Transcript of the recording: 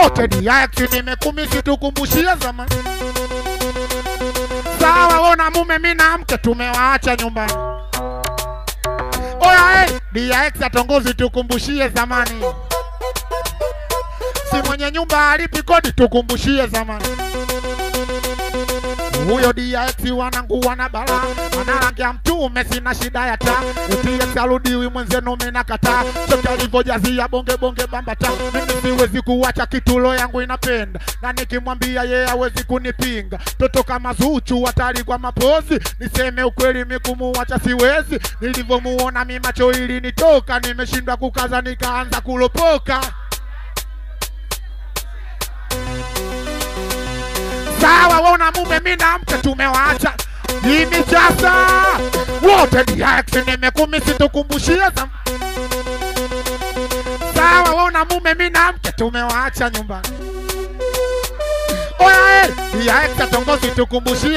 wote DX nimekumisi tukumbushie zamani. Sawa, wona mume mi na mke tumewaacha nyumbani. Oya hey, DX atongozi tukumbushie zamani. Si mwenye nyumba alipi kodi tukumbushie zamani. Huyo DX wanangu wana bala analangia mtume, sina shida ya taa. DX arudiwi mwenzenu, mina kataa chote alivyojazia bonge bonge bambata. Mimi siwezi kuwacha kitulo yangu inapenda, na nikimwambia yeye hawezi kunipinga. Toto kama Zuchu hatari kwa mapozi, niseme ukweli mikumuwacha siwezi. Nilivyomuona mi macho ili nitoka, nimeshindwa kukaza nikaanza kulopoka. Sawa, wona mume mi na mke tumewaacha Jimmy Chasa wote DX nimekumisi tukumbushie zam Sawa, wona mume mi na mke tumewaacha nyumbani. Oya, eh, DX atongozi tukumbushie